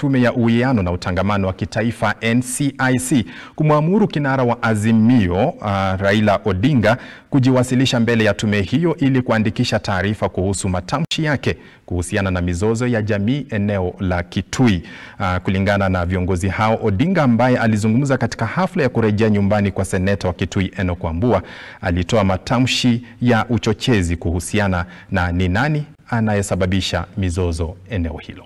tume ya uwiano na utangamano wa kitaifa NCIC kumwamuru kinara wa Azimio uh, Raila Odinga kujiwasilisha mbele ya tume hiyo ili kuandikisha taarifa kuhusu matamshi yake kuhusiana na mizozo ya jamii eneo la Kitui. Uh, kulingana na viongozi hao, Odinga ambaye alizungumza katika hafla ya kurejea nyumbani kwa seneta wa Kitui Enock Wambua alitoa matamshi ya uchochezi kuhusiana na ni nani anayesababisha mizozo eneo hilo.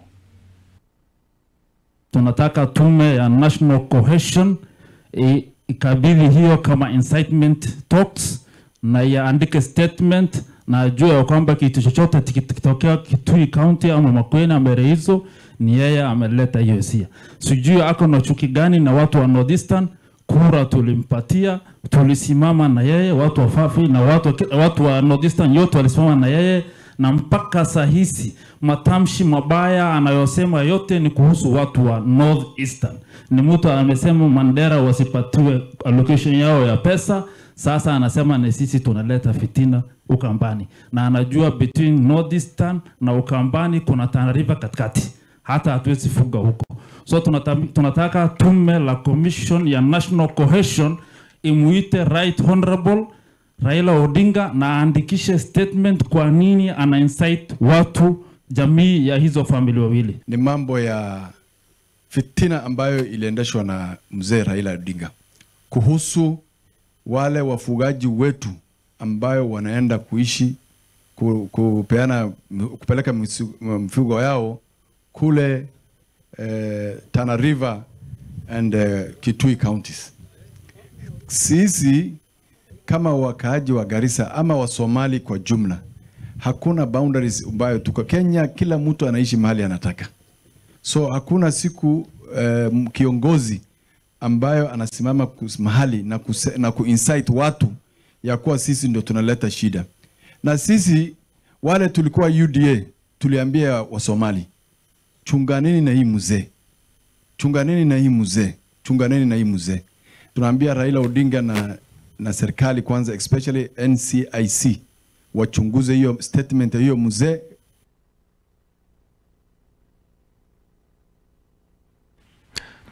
Tunataka tume ya National Cohesion i- ikabili hiyo kama incitement talks na iandike statement na ajue ya kwamba kitu chochote kikitokea Kitui County ama Makueni ama hizo ni yeye ameleta hiyo hisia. Sijui ako na chuki gani na watu wa Northeastern. Kura tulimpatia, tulisimama na yeye, watu wa Fafi na watu, watu wa Northeastern yote walisimama na yeye na mpaka saa hizi matamshi mabaya anayosema yote ni kuhusu watu wa North Eastern. Ni mtu amesema Mandera wasipatiwe allocation yao ya pesa, sasa anasema ni sisi tunaleta fitina Ukambani, na anajua between North Eastern na Ukambani kuna Tana River katikati, hata hatuwezi fuga huko. So tunata, tunataka tume la commission ya national cohesion imuite right honorable Raila Odinga na aandikishe statement kwa nini ana incite watu jamii ya hizo famili wawili. ni mambo ya fitina ambayo iliendeshwa na mzee Raila Odinga kuhusu wale wafugaji wetu ambayo wanaenda kuishi ku, kupeana kupeleka misu- mifugo yao kule eh, Tana River and eh, Kitui counties. Sisi kama wakaaji wa Garissa ama wa Somali kwa jumla, hakuna boundaries ambayo tuko Kenya, kila mtu anaishi mahali anataka. So hakuna siku eh, kiongozi ambayo anasimama kus- mahali na, kuse, na kuinsight watu ya kuwa sisi ndio tunaleta shida. Na sisi wale tulikuwa UDA tuliambia Wasomali, chunganeni na hii mzee, chunganeni na hii mzee, chunganeni na hii mzee. Tunaambia Raila Odinga na, na serikali kwanza, especially NCIC wachunguze hiyo statement ya hiyo mzee